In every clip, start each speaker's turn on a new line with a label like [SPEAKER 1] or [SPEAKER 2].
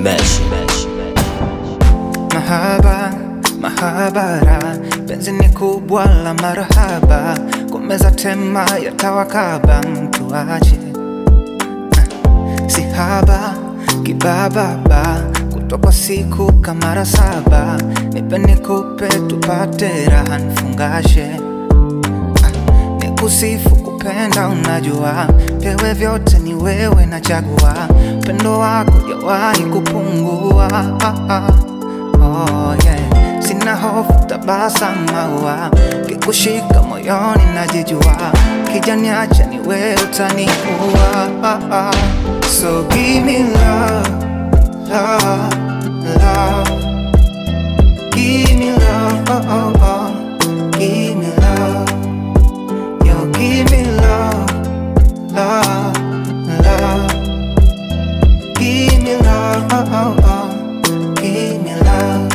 [SPEAKER 1] Mesh.
[SPEAKER 2] Mahaba, mahabara, penzi ni kubwa la marahaba, kumeza tema ya tawakaba, mtu ache si haba kibababa, kutoka siku kamara saba, nipe nikupe tupate raha nifungashe nikusifu kupenda, unajua pewe vyote ni wewe nachagua, pendo wako jawahi kupungua. Oh, yeah. Sina hofu tabasamu maua kikushika moyoni najijua, kijaniacha ni wewe utaniua. So give me love, love, love. Give me love, oh, oh, oh. Give me love. Yo, give me love, love, love. Give me love, oh, oh, oh. Give me love.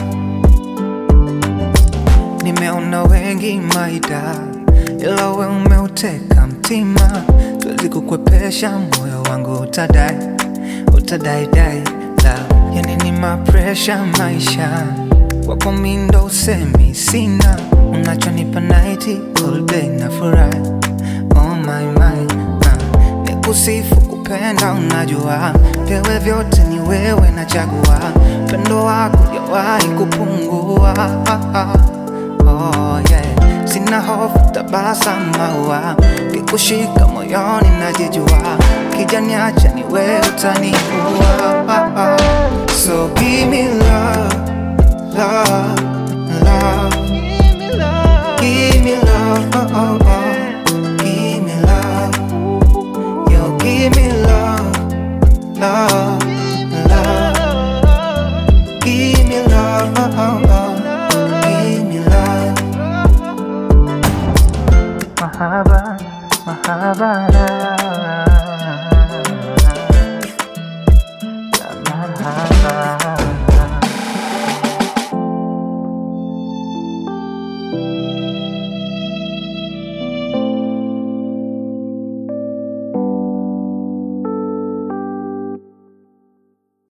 [SPEAKER 2] Nimeona wengi maida, ila we umeuteka mtima, siwezi kukwepesha moyo wangu, utadai utadai dai love, yani ni mapresha maisha kwako mi ndo usemi sina, unachonipa night all day na furahi oh my my uh, nikusifu kupenda, unajua pewe vyote ni wewe nachagua, pendo wako jawahi kupungua oh, yeah. Sina hofu tabasamu maua kikushika moyoni najijua, kijaniacha ni wewe utaniua so give me love, love, love. Give me love, oh, oh, oh. Give me love. Yo, give me love, love, love. Give me love, oh, oh, oh. Give me love. Mahaba, mahabara.